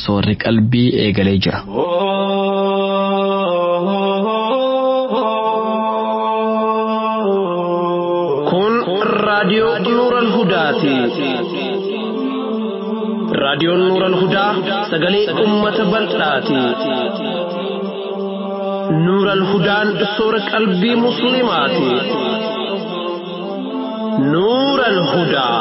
soorri qalbii eegalee jira. Kun raadiyoo Nuural Hudaati. Raadiyoon Nuural Hudaa sagalee uummata bal'aati. Nuural Hudaan soora qalbii Musliimaati. Nuural Hudaa.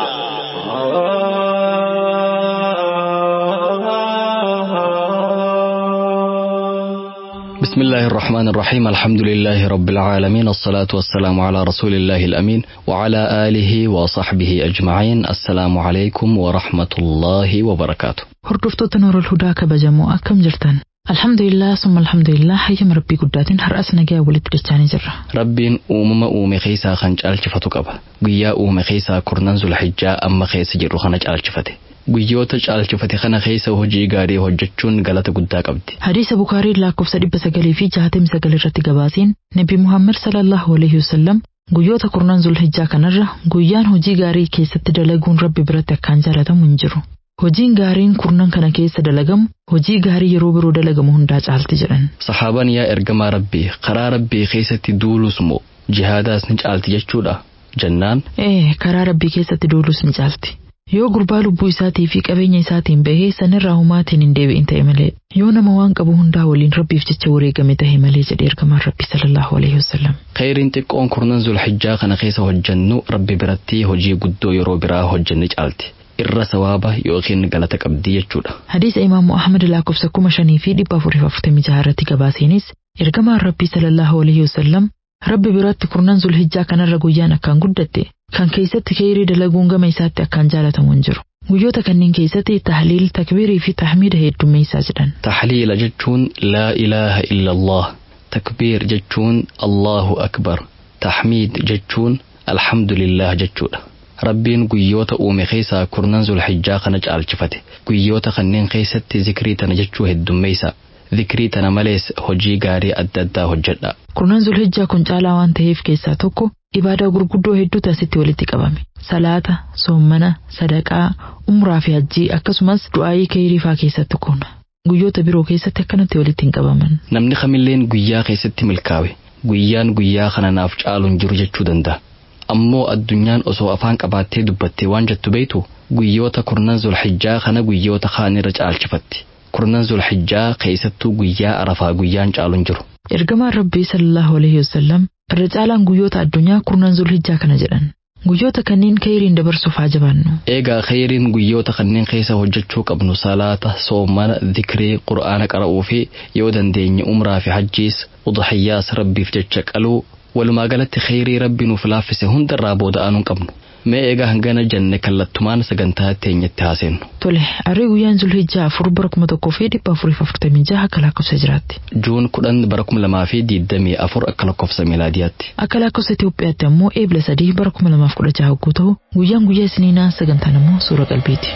بسم الله الرحمن الرحيم الحمد لله رب العالمين الصلاة والسلام على رسول الله الأمين وعلى آله وصحبه أجمعين السلام عليكم ورحمة الله وبركاته Hordoftoota Nuurul Hudaa kabajamoo akkam jirtan? Alhamdulillah summa alhamdulillah hayyama rabbii guddaatiin har'as nagaa walitti dachaanii jirra. Rabbiin uumama uume keessaa kan caalchifatu qaba. Guyyaa uume keessaa kurnan zulhijjaa amma keessa jirru kana caalchifate. Guyyoota caalchifate kana keessa hojii gaarii hojjechuun galata guddaa qabdi. Hadiisa Bukaarii lakkoofsa dhibba sagalii fi jaatamii sagal irratti gabaaseen Nabi Muhammad sallallahu alaihi wasallam guyyoota kurnan zulhijjaa kanarra guyyaan hojii gaarii keessatti dalaguun rabbi biratti akkaan jaalatamu hin jiru. Hojiin gaariin kurnan kana keessa dalagamu hojii gaarii yeroo biroo dalagamu hundaa caalti jedhan. Sahaabaan yaa ergamaa rabbii karaa rabbii keessatti duulus moo jihaadaas ni caalti jechuudha jennaan Ee karaa rabbii keessatti duulus ni caalti. Yoo gurbaa lubbuu isaatii fi qabeenya isaatiin bahee sanirraa humaatiin hin deebi'in ta'e malee yoo nama waan qabu hundaa waliin rabbiif jecha wareegame ta'e malee jedhe ergamaan rabbii sallallahu alaihi wasallam. khayriin xiqqoon kurnan zulhijjaa kana keessa hojjennu rabbi biratti hojii guddoo yeroo biraa hojjenne caalti. Irra sawaaba yookiin galata qabdi jechuudha. Hadiisa Imaamu Ahmad lakkoofsa kuma shanii fi dhibba afurii fi afurtamii jaha irratti gabaaseenis ergamaan rabbii sallallahu alaihi wasallam rabbi biratti kurnan zulhijjaa kanarra guyyaan akkaan guddatte kan keessatti kheyrii dalaguun gama isaatti akkaan jaalatamu hin jiru. Guyyoota kanneen keessatti tahliil, takbiirii fi tahmiida heddummeessaa jedhan. Tahliila jechuun laa ilaaha illa Allah. Takbiir jechuun Allahu akbar. Tahmiid jechuun alhamdulillah jechuudha. Rabbiin guyyoota uume keessaa kurnan zulhijjaa kana caalchifate. Guyyoota kanneen keessatti zikrii tana jechuu heddummeessa. Zikrii tana malees hojii gaarii adda addaa hojjedha. Kurnan zulhijjaa kun caalaa waan ta'eef keessaa tokko ibaadaa gurguddoo hedduutu asitti walitti qabame. Salaata, soommana, sadaqaa, umraa fi hajjii akkasumas du'aayii kheyrii faa keessatti kun. Guyyoota biroo keessatti akkanatti walitti hin qabaman. Namni kamilleen guyyaa keessatti milkaawe. Guyyaan guyyaa kana naaf caalu hin jiru jechuu danda'a. Ammoo addunyaan osoo afaan qabaattee dubbattee waan jettu beektu guyyoota kurnan zulhijjaa kana guyyoota kaanirra caalchifatti. Kurnan zulhijjaa keessattuu guyyaa arafaa guyyaan caalu hin jiru. Ergamaan Rabbii sallallahu alaihi wasallam irra caalaan guyyoota addunyaa kurnan zulhijjaa kana jedhan. Guyyoota kanneen kheyriin dabarsuuf haa jabaannu. Eegaa kheyriin guyyoota kanneen keessa hojjechuu qabnu salaata, soomana, zikrii, qura'aana qara'uu fi yoo dandeenye umraa fi hajjiis udhiyyaas rabbiif jecha qaluu walumaa galatti kheyrii rabbi nuuf laaffise hundarraa booda aanuun qabnu. Mee eegaa hangana jenne kallattumaan sagantaa teenyatti haaseennu. Tole, arrii guyyaan zulhijjaa afur bara kuma tokkoo fi dhibba afurii fi afurtamii jaha akka lakkoofsa jiraatti. Juun kudhan bara kuma lamaa fi diidamii afur akka lakkoofsa miilaadiyaatti. Akka lakkoofsa Itoophiyaatti ammoo eebla sadii bara kuma lamaaf kudha jaha hogguu ta'u guyyaan guyyaa isiniinaa sagantaan ammoo suura qalbiiti.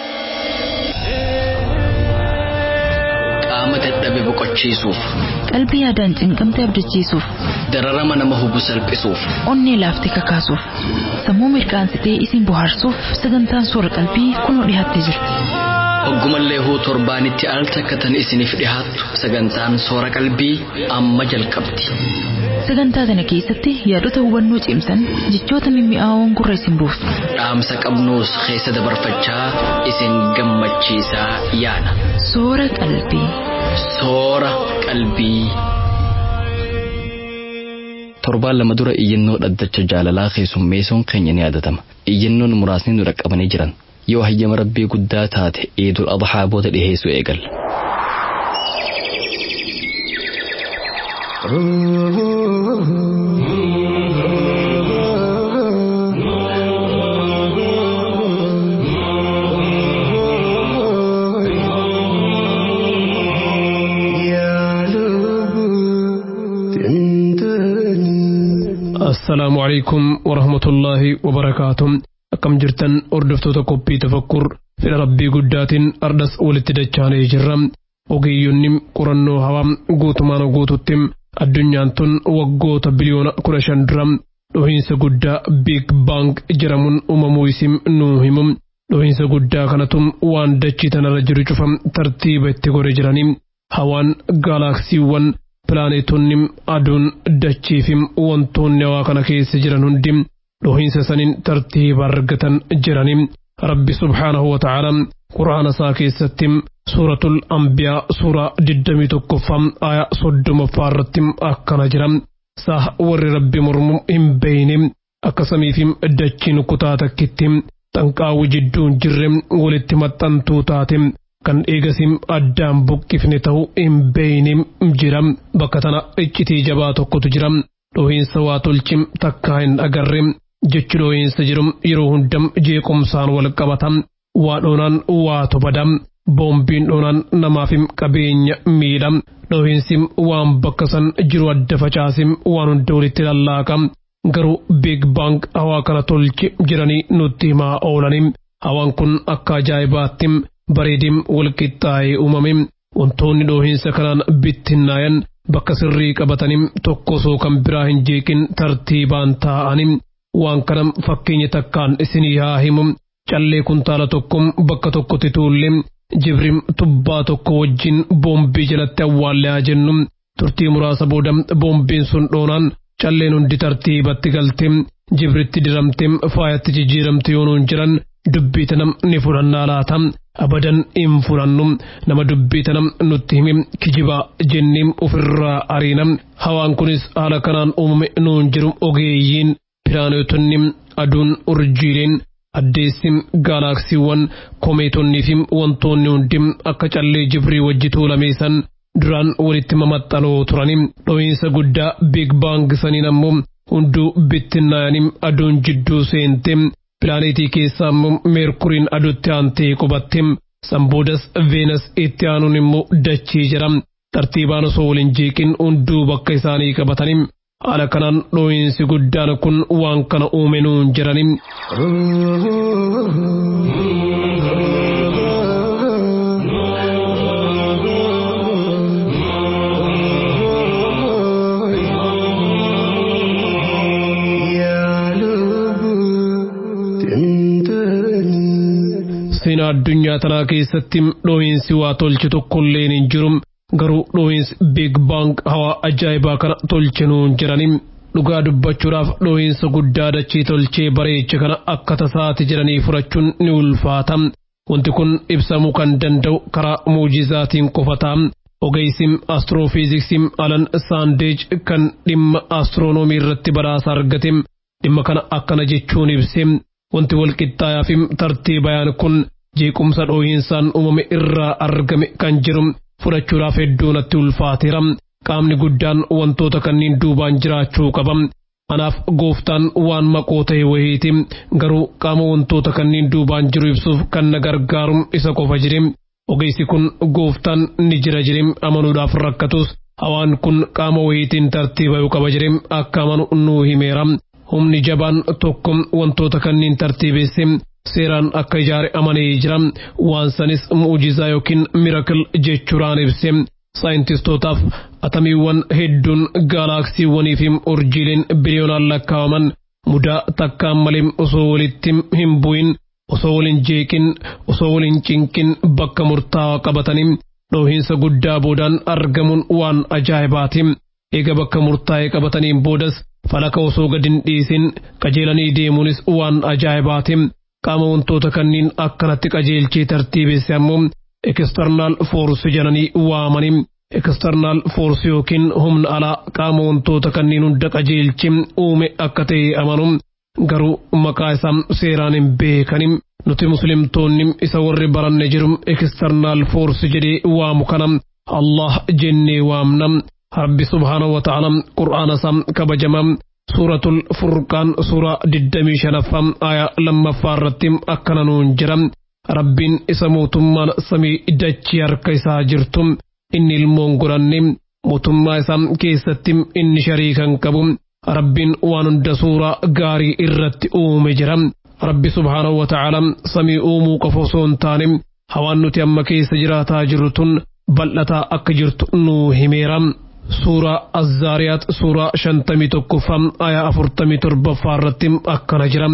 Qaama dadhabe boqochiisuuf, Qalbii yaadaan cinqamtee abdachiisuuf, dararama nama hubu salphisuuf, onnee laaftee kakaasuuf, sammuu mirqaansitee isin bohaarsuuf sagantaan suura qalbii kunoo dhiyaattee jirti. Oggumallee huu torbaanitti al takkatan isiniif dhihaattu sagantaan soora qalbii amma jalqabdi. Sagantaa kana keessatti yaadota hubannoo cimsan jechoota mimmi'aawoon gurra isin buusu. Dhaamsa qabnuus keessa dabarfachaa isin gammachiisaa yaana. Soora qalbii. Soora qalbii. Torbaan lama dura iyyannoo dhaddacha jaalalaa keessummeessuun keenya ni yaadatama. Iyyannoon muraasni nu dhaqqabanii jiran. Yoo hayyama rabbii guddaa taate eedul adhaa booda dhiheessuu eegalla. assalaamu calaykum warahmatullaahi wabarakaatu akkam jirtan hordoftoota qophii tafakkur fedha rabbii guddaatiin ardas walitti dachaanee jirra ogeeyyonni qorannoo hawaa guutumaan guututti addunyaan tun waggoota biliyoona kudha shan dura dhuhiinsa guddaa biig baang jedhamuun uumamuu isim nuu himu dhohiinsa guddaa kanatum waan dachii tanarra jiru cufam tartiiba itti gore jiranii hawaan gaalaksiiwwan pilaaneetonni aduun dachiifim wantoonni hawaa kana keessa jiran hundi dhohiinsa saniin tartiiba argatan jiranii rabbi subhaanahu wa ta'ala quraana isaa keessatti suuratul anbiyaa suuraa digdamii tokkoffaa aayaa soddomaffaa irratti akkana jira saah warri rabbi mormu hin beeyne akka samiifim dachiin kutaa takkitti xanqaawwi jidduun jirre walitti maxxantuu taate kan eegasim addaan buqqifne ta'u hin beeyne jira bakka tana iccitii jabaa tokkotu jira dhohiinsa waa tolchi takkaa hin agarre jechi dhohiinsa jiru yeroo hundam jeequmsaan wal qabata waa dhoonaan waatu bada boombiin dhoonaan namaafim qabeenya miidha dhohiinsim waan bakka san jiru adda facaasim waan hunda walitti lallaaqa garuu biig baank hawaa kana tolchi jiranii nutti himaa oolanii hawaan kun akka ajaa'ibaatti bareedim walqixxaa'ee uumame wantoonni dhohiinsa kanaan bittinnaayan bakka sirrii qabatanii tokko osoo kan biraa hin jeeqin tartiibaan taa'anii waan kana fakkeenya takkaan isinii haa himu callee kuntaala tokko bakka tokkotti tuulle jibrim tubbaa tokko wajjin boombii jalatti awwaallee haa jennu turtii muraasa booda boombiin sun dhoonaan calleen hundi tartiibatti galte jibritti diramte faayatti jijjiiramte yoonuun jiran dubbii tanam ni fudhannaa laata abadan hin fudhannu nama dubbii tanam nutti himi kijibaa jenniim ofirraa ariina hawaan kunis haala kanaan uumame nuun jiru ogeeyyiin piraanetonni aduun urjiileen addeessim gaalaksiiwwan komeetonnii fi wantoonni hundi akka callee jibrii wajji tuulameessan duraan walitti mamaxxanoo turanii dhohiinsa guddaa biig baang saniin ammoo hunduu bittinnaayanii aduun jidduu seente pilaaneetii keessaa immoo meerkuriin adutti aantee qubatte sanboodas veenas itti aanuun immoo dachii jira tartiibaan osoo waliin jeeqin hunduu bakka isaanii qabatanii haala kanaan dhohiinsi guddaan kun waan kana uume nuun jedhanii. seenaa addunyaa tanaa keessatti dhohiinsi waa tolche tokkolleen hin jiru garuu dhohiinsi biig baang hawaa ajaa'ibaa kana tolche nuun jedhanii dhugaa dubbachuudhaaf dhohiinsa guddaa dachii tolchee bareecha kana akka tasaati jedhanii fudhachuun ni ulfaata wanti kun ibsamuu kan danda'u karaa muujizaatiin qofataa ogeessim astiroofiiziksiim alan saandeej kan dhimma astiroonoomii irratti badhaasa argate dhimma kana akkana jechuun ibse wanti walqixxaayaa fi tartiibayaan kun jeequmsa dhohiinsaan uumame irraa argame kan jiru fudhachuudhaaf hedduu natti ulfaateera qaamni guddaan wantoota kanneen duubaan jiraachuu qaba anaaf gooftaan waan maqoo ta'e wayiiti garuu qaama wantoota kanneen duubaan jiru ibsuuf kan na gargaaru isa qofa jire ogeessi kun gooftaan ni jira jire amanuudhaaf rakkatus hawaan kun qaama wayiitiin tartiibayuu qaba jire akka amanu nuu himeera humni jabaan tokko wantoota kanneen tartiibesse seeraan akka ijaare amanee jira waan sanis mu'ujizaa yookiin mirakil jechuudhaan ibse saayintistootaaf atamiiwwan hedduun gaalaksiiwwanii fi urjiileen biliyoonaan lakkaawaman mudaa takkaan malee osoo walitti hin bu'in osoo waliin jeeqin osoo waliin cinqin bakka murtaawaa qabatanii dhohiinsa guddaa boodaan argamuun waan ajaa'ibaati eega bakka murtaa'ee qabataniin boodas falaka osoo gad hin dhiisin qajeelanii deemuunis waan ajaa'ibaati qaama wantoota kanneen akkanatti qajeelchee tartiibesse ammoo eksternaal foorsi jedhanii waamanii eksternaal foorsi yookiin humna alaa qaama wantoota kanneen hunda qajeelchi uume akka ta'e amanu garuu maqaa isaa seeraan hin beekani nuti muslimtoonni isa warri baranne jiru eksternaal foorsi jedhee waamu kana Allah jennee waamna rabbi subhaanahu wa ta'ala qur'aana isaa kabajama suuratul furqaan suuraa digdamii shanaffaa aayaa lammaffaa irratti akkana nuun jira rabbiin isa mootummaan samii dachii harka isaa jirtu inni ilmoon godhanne mootummaa isaa keessatti inni shariikan qabu rabbiin waan hunda suuraa gaarii irratti uume jira rabbi subhaanahu wa ta'ala samii uumuu qofa osoo hin taane hawaan nuti amma keessa jiraataa jirru tun bal'ataa akka jirtu nuu himeera. suuraa azzaariyaat suuraa shantamii tokkoffaa aayaa afurtamii torbaffaa irratti akkana jira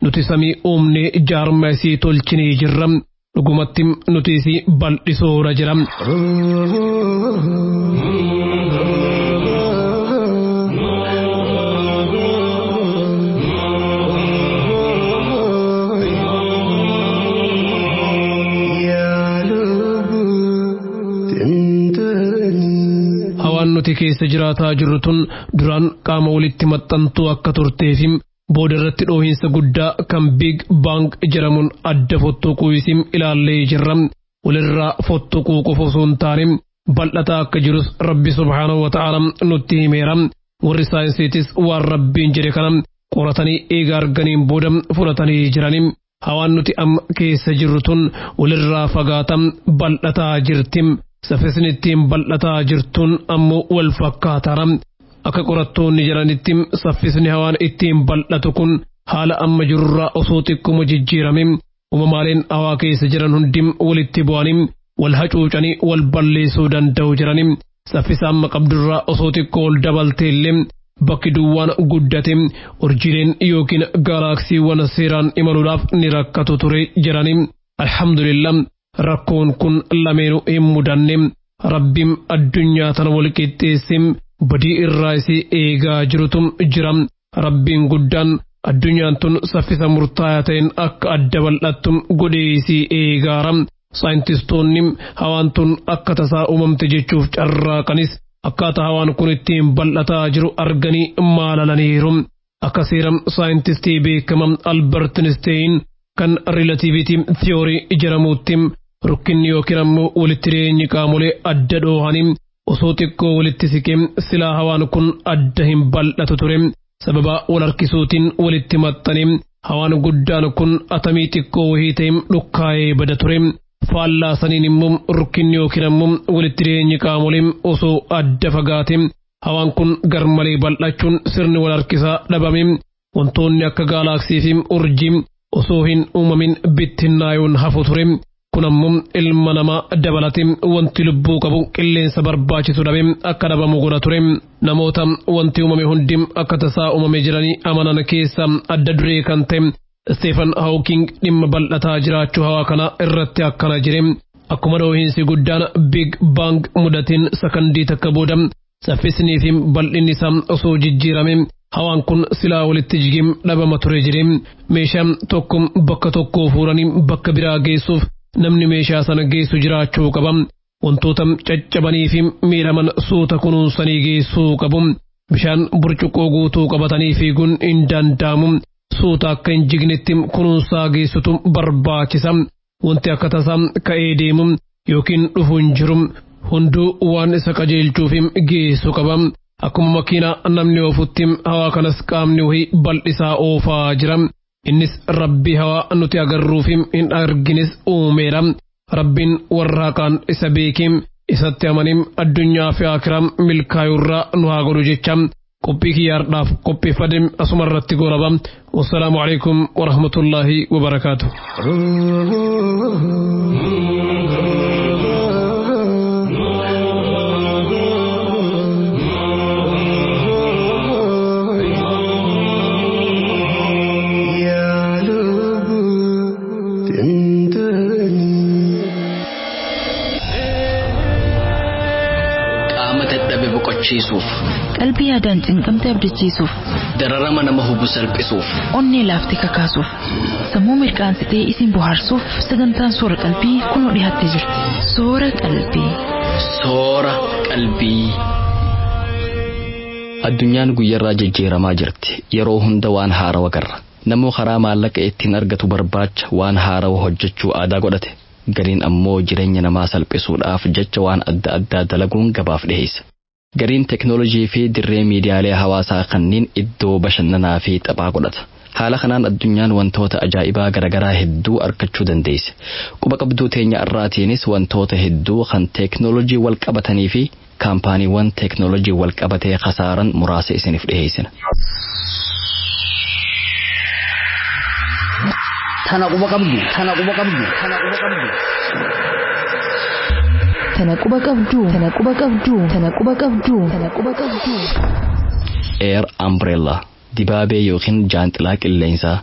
nuti samii uumnee jaarma isii tolchinee jirra dhugumatti nuti isii bal'isoora jira. hawaan nuti keessa jiraataa jirru tun duraan qaama walitti maxxantuu akka turteefi booda irratti dhoohinsa guddaa kan biig baank jedhamuun adda fottoquu isin ilaallee jirra walirraa fottoquu qofa osoo hin taane bal'ataa akka jirus rabbi subhaanahu wa ta'ala nutti himeera warri saayinsiitis waan rabbiin jedhe kana qoratanii eega arganiin booda fudhatanii jiranii hawaan nuti amma keessa jirru tun walirraa fagaata bal'ataa jirti. saffisni ittiin bal'ataa jirtuun ammoo wal fakkaataara akka qorattoonni jedhanitti saffisni hawaan ittiin bal'atu kun haala amma jirurraa osoo xiqquma jijjiirame uumamaaleen hawaa keessa jiran hundi walitti bu'anii wal hacuucanii wal balleessuu danda'u jiranii saffisa amma qabdurraa osoo xiqqoo ol dabaltee illee bakki duwwaan guddate urjiileen yookiin gaalaksiiwwan seeraan imaluudhaaf ni rakkatu ture jedhanii alhamdulillah. rakkoon kun lameenuu hin mudanne rabbiin addunyaa tana wal qixxeesse badii irraa isii eegaa jirutu jira rabbiin guddaan addunyaan tun saffisa murtaa'aa ta'een akka adda bal'attu godhee isii eegaara saayintistoonni hawaan tun akka tasaa uumamte jechuuf carraaqanis akkaataa hawaan kun ittiin bal'ataa jiru arganii maalalaniiru akka seera saayintistii beekama albert einstein kan riilatiivitii thiyoorii jedhamuutti rukkinni yookiin ammoo walitti dhiyeenyi qaamolee adda dhoohanii osoo xiqqoo walitti siqee silaa hawaan kun adda hin bal'atu ture sababa wal harkisuutiin walitti maxxanee hawaan guddaan kun atamii xiqqoo wahii ta'e dhukkaa'ee bada ture faallaa saniin immoo rukkinni yookiin ammoo walitti dhiyeenyi qaamolee osoo adda fagaate hawaan kun garmalee bal'achuun sirni wal harkisaa dhabame wantoonni akka gaalaksii fi urjii osoo hin uumamin bittinnaayoon hafu ture kun ammoo ilma namaa dabalate wanti lubbuu qabu qilleensa barbaachisu dhabe akka dhabamu godha ture namoota wanti uumame hundi akka tasaa uumame jiranii amanan keessa adda duree kan ta'e Steefan Hawking dhimma bal'ataa jiraachuu hawaa kana irratti akkana jire akkuma dhoohinsi guddaan Big Bang mudatiin sakandii takka booda saffisnii fi bal'inni isaa osoo jijjiirame hawaan kun silaa walitti jigee dhabama ture jire meeshaan tokko bakka tokkoo fuuranii bakka biraa geessuuf namni meeshaa sana geessu jiraachuu qaba wantoota caccabanii fi miidhaman suuta kunuunsanii geessuu qabu bishaan burcuqqoo guutuu qabatanii fiiguun hin danda'amu suuta akka hin jignetti kunuunsaa geessutu barbaachisa wanti akka tasaa ka'ee deemu yookiin dhufu hin jiru hunduu waan isa qajeelchuuf geessu qaba akkuma makiinaa namni oofutti hawaa kanas qaamni wahii bal'isaa oofaa jira innis rabbi hawaa nuti agarruuf hin argines uumeera rabbiin warra haqaan isa beekee isatti amanim addunyaa fi akiraa milkaayurraa nu haa godhu jecha qophii kiyyaardhaaf qopheeffadhe asuma irratti goolaba wassalaamu alaikum warahmatullaahi wabarakaatu qaama dadhabe boqochiisuuf qalbii yaadaan cinqamte abdachiisuuf dararama nama hubu salphisuuf onnee laaftee kakaasuuf sammuu mirqaansitee isin bohaarsuuf sagantaan soora qalbii kunoo dhiyaattee jirti soora qalbii. soora qalbii. Addunyaan guyyarraa jijjiiramaa jirti yeroo hunda waan haarawa garra namuu karaa maallaqa ittiin argatu barbaacha waan haarawa hojjechuu aadaa godhate gariin ammoo jireenya namaa salphisuudhaaf jecha waan adda addaa dalaguun gabaaf dhiheessa. Gariin teknoolojii fi dirree miidiyaalee hawaasaa kanneen iddoo bashannanaa fi taphaa godhata. Haala kanaan addunyaan wantoota ajaa'ibaa garaagaraa hedduu argachuu dandeesse. Quba qabduu teenya irraatiinis wantoota hedduu kan teknoolojii wal qabatanii fi kaampaaniiwwan teknoolojii wal qabatee khasaaran muraasa isiniif dhiheessina. Tana quba qabdu, tana quba qabdu, tana quba qabdu. Tana quba qabdu, tana quba qabdu, tana quba qabdu, tana quba qabdu. Air Umbrella dibaabee yookiin jaanxilaa qilleensaa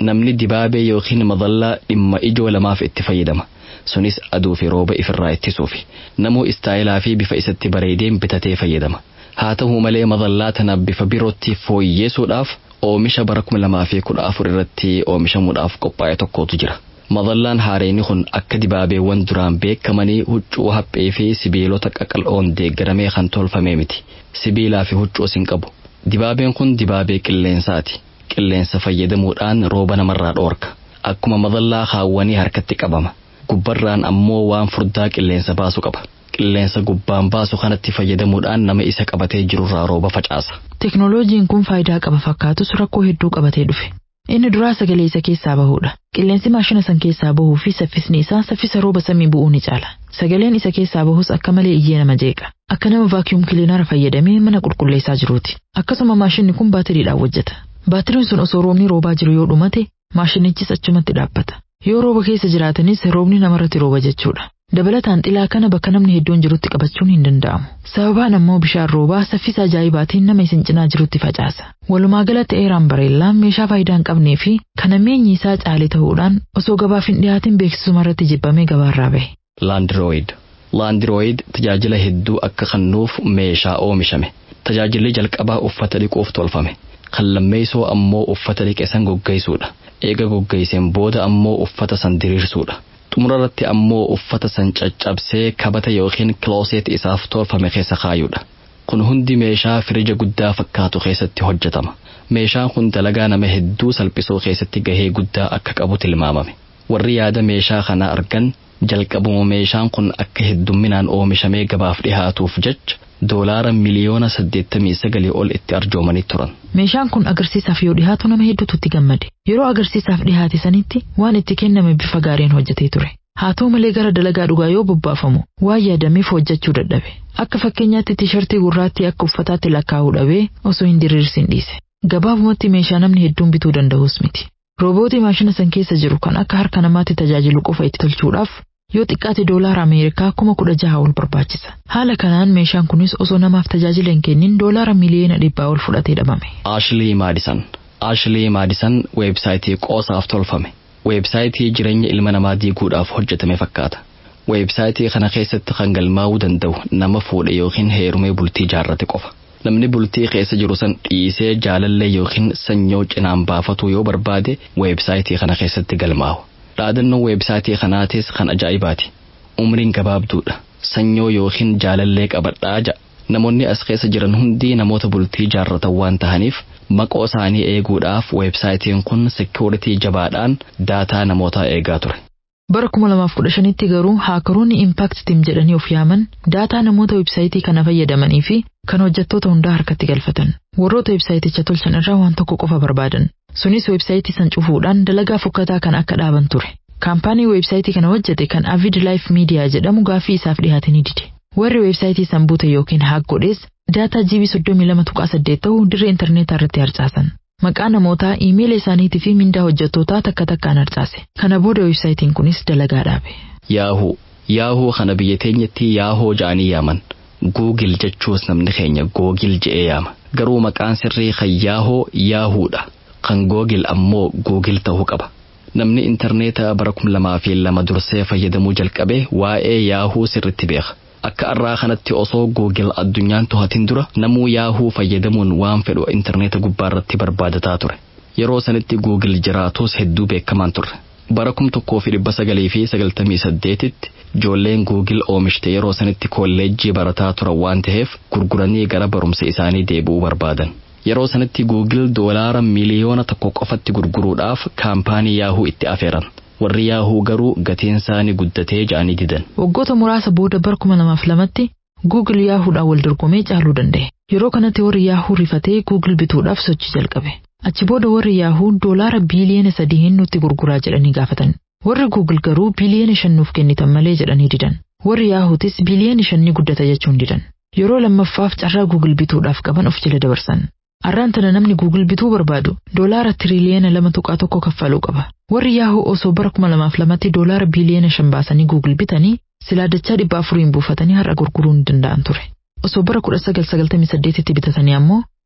namni dibaabee yookiin madallaa dhimma ijoo lamaaf itti fayyadama. Sunis aduu fi rooba ifirraa ittisuufi. Namuu istaayilaa fi bifa isatti bareedeen bitatee fayyadama. Haa ta'u malee madallaa tana bifa birootti fooyyeessuudhaaf oomisha bara kuma lamaa fi kudha afur irratti oomishamuudhaaf qophaa'e tokkotu jira. Madallaan haareenii kun akka dibaabeewwan duraan beekamanii huccuu haphee fi sibiilota qaqal'oon deeggaramee kan tolfame miti. Sibiilaa fi huccuus hin qabu. Dibaabeen kun dibaabee qilleensaati. Qilleensa fayyadamuudhaan rooba namarraa dhoorka. Akkuma madallaa kaawwanii harkatti qabama. Gubbarraan ammoo waan furdaa qilleensa baasu qaba. Qilleensa gubbaan baasu kanatti fayyadamuudhaan nama isa qabatee jirurraa rooba facaasa. Teknooloojiin kun faayidaa qaba fakkaatus rakkoo hedduu qabatee dhufe. Inni duraa sagalee isa keessaa bahuudha. Qilleensi maashina san keessaa bahuu fi saffisni isaa saffisa rooba samii bu'uu ni caala. Sagaleen isa keessaa bahus akka malee iyyee nama jeeqa. Akka nama vaakiyuum kiliinara fayyadamee mana qulqulleessaa jiruuti. Akkasuma maashinni kun baatiriidhaan hojjeta. Baatiriin sun osoo roobni roobaa jiru yoo dhumate maashinichis achumatti dhaabbata. Yoo rooba keessa jiraatanis roobni namarratti rooba jechuudha. Dabalataan xilaa kana bakka namni hedduun jirutti qabachuun hin danda'amu. Sababaan ammoo bishaan roobaa saffisa ajaa'ibaatiin nama isin cinaa jirutti facaasa. Walumaa galatti eeraan bareellaan meeshaa faayidaa hin qabnee fi kan ammeenyi isaa caalee ta'uudhaan osoo gabaaf hin dhiyaatin beeksisuma irratti jibbamee gabaarraa bahe. Laandirooyid. Laandirooyid tajaajila hedduu akka kennuuf meeshaa oomishame. Tajaajilli jalqabaa uffata dhiquuf tolfame. Kan lammeessoo ammoo uffata dhiqe san goggeessuudha. Eega goggeesseen booda ammoo uffata san diriirsuudha. xumurarratti ammoo uffata san caccabsee kabata yookiin kilooseet isaaf tolfame keessa kaayuudha. Kun hundi meeshaa firija guddaa fakkaatu keessatti hojjetama. Meeshaan kun dalagaa nama hedduu salphisuu keessatti gahee guddaa akka qabu tilmaamame. Warri yaada meeshaa kanaa argan jalqabuma meeshaan kun akka heddumminaan oomishamee gabaaf dhihaatuuf jecha doolaara miliyoona saddeettamii sagalii ol itti arjoomanii turan. Meeshaan kun agarsiisaaf yoo dhihaatu nama hedduutu itti gammade. Yeroo agarsiisaaf dhihaate sanitti waan itti kenname bifa gaariin hojjetee ture. Haa ta'u malee gara dalagaa dhugaa yoo bobbaafamu waan yaadameef hojjechuu dadhabe. Akka fakkeenyaatti tiishartii gurraattii akka uffataatti lakkaa'uu dhabee osoo hin diriirsin dhiise. Gabaabumatti meeshaa namni hedduun bituu danda'us miti. Roobootii maashina san keessa jiru kan akka harka namaatti tajaajilu qofa itti tolchuudhaaf yoo xiqqaate doolaara Ameerikaa kuma kudha jaha ol barbaachisa. Haala kanaan meeshaan kunis osoo namaaf tajaajila hin kennin doolaara miliyoona dhibbaa ol fudhatee dhabame. Ashley Madison. Ashley Madison weebsaayitii qoosaaf tolfame. Weebsaayitii jireenya ilma namaa diiguudhaaf hojjetame fakkaata. Weebsaayitii kana keessatti kan galmaa'uu danda'u nama fuudhe yookiin heerumee bultii jaarrate qofa. Namni bultii keessa jiru san dhiisee jaalallee yookiin sanyoo cinaan baafatu yoo barbaade weebsaayitii kana keessatti galmaa'u. Dhaadannoon weebsaayitii kanaatis kan ajaa'ibaati. Umriin gabaabduudha. Sanyoo yookiin jaalallee qabadhaa ja'a. Namoonni as keessa jiran hundi namoota bultii jaarratan waan tahaniif maqoo isaanii eeguudhaaf weebsaayitiin kun seekuritii jabaadhaan daataa namootaa eegaa ture. Bara 2015tti garuu haakaroonni Impact Team jedhanii of yaaman daataa namoota weebsaayitii kana fayyadamanii fi kan hojjettoota hundaa harkatti galfatan. Warroota weebsaayiticha tolchan irraa waan tokko qofa barbaadan. Sunis weebsaayitii san cufuudhaan dalagaa fokkataa kan akka dhaaban ture. Kaampaanii weebsaayitii kana hojjete kan Avid Life Media jedhamu gaaffii isaaf dhiyaate ni dide. Warri weebsaayitii san buute yookiin haak godhees daataa GB 32.8 ta'uu dirree intarneetaa irratti harcaasan. Maqaa namootaa iimeela isaaniitii fi mindaa hojjettootaa takka takkaan harcaase. Kana booda weebsaayitiin kunis dalagaa dhaabe. Yaahuu. Yaahuu kana biyya teenyatti yaahoo ja'anii yaaman. Guugil jechuus namni keenya googil je'ee yaama. Garuu maqaan sirrii kan yaahoo yaahuudha. Kan googil ammoo guugil ta'uu qaba. Namni intarneetaa bara kum lamaa fi lama dursee fayyadamuu jalqabe waa'ee yaahuu sirritti beeka. Akka arraa kanatti osoo googil addunyaan to'atin dura namuu yaahuu fayyadamuun waan fedhu intarneeta gubbaarratti barbaadataa ture. Yeroo sanitti googil jiraatus hedduu beekamaan turre. Bara kum tokkoo fi dhibba sagalii fi sagaltamii saddeetitti ijoolleen googil oomishte yeroo sanitti kolleejjii barataa turan waan ta'eef gurguranii gara barumsa isaanii deebi'uu barbaadan. Yeroo sanitti googil doolaara miliyoona tokko qofatti gurguruudhaaf kaampaanii yaahuu itti afeeran. warri yaahuu garuu gatiin isaanii guddatee ja'anii didan. Waggoota muraasa booda bara kuma lamaaf lamatti Google yaahuudhaan wal dorgomee caaluu danda'e. Yeroo kanatti warri yaahuu rifatee Google bituudhaaf sochii jalqabe. Achi booda warri yaahuu doolaara biiliyoona sadii nutti gurguraa jedhanii gaafatan. Warri Google garuu biiliyoona shan nuuf kennitan malee jedhanii didan. Warri yaahuutis biiliyoona shan ni guddata jechuun didan. Yeroo lammaffaaf carraa Google bituudhaaf qaban of jala dabarsan. Arraan tana namni Google bituu barbaadu doolaara tiriliyoona lama tuqaa tokko kaffaluu qaba. Warri yaahuu osoo bara kuma lamaaf lamatti doolaara biiliyoona shan baasanii Google bitanii silaa dachaa dhibba afuriin buufatanii har'a gurguruu ni danda'an ture. Osoo bara kudha sagal sagaltamii saddeetitti bitatanii ammoo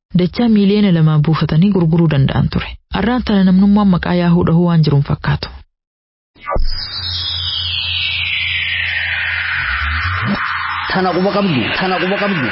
dachaa miiliyoona lamaan buufatanii gurguruu danda'an ture. Arraan tana namnummaan maqaa yaahuu dhahuu waan jiruun fakkaatu. Tana quba qabdu. Tana quba qabdu.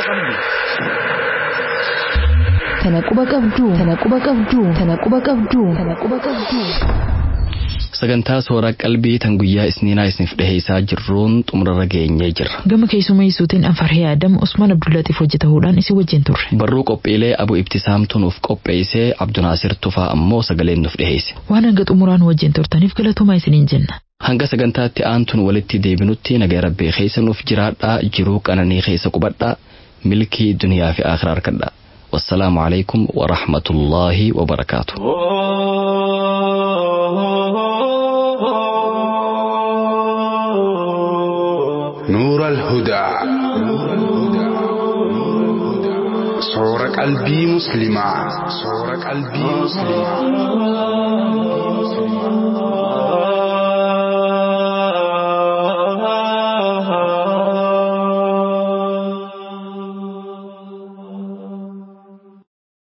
Tana quba qabdu. Tana quba qabdu. Tana quba qabdu. Tana quba qabdu. Tana quba qabdu. Sagantaa soora qalbii tan guyyaa isniinaa isiniif dhiheessaa jirruun xumurarra geenyee jirra. Gama keessummeessuutiin Anfarhee Adam Usmaan Abdullatiif hojjetahuudhaan isin wajjin turre. Barruu qophiilee Abu Ibtisaamtu nuuf qopheessee Abdunaasir Tufaa ammoo sagaleen nuuf dhiheesse. Waan hanga xumuraan wajjin turtaniif galatooma isiniin jenna. Hanga sagantaatti aantuun walitti deebinutti nagaa rabbii keessa nuuf jiraadhaa jiruu qananii keessa qubadhaa milkii duniyaa fi akhiraa harkadhaa. Wassalaamu alaikum wa rahmatullaahi wa barakaatu. نور الهدى صور قلبي مسلما صور قلبي مسلما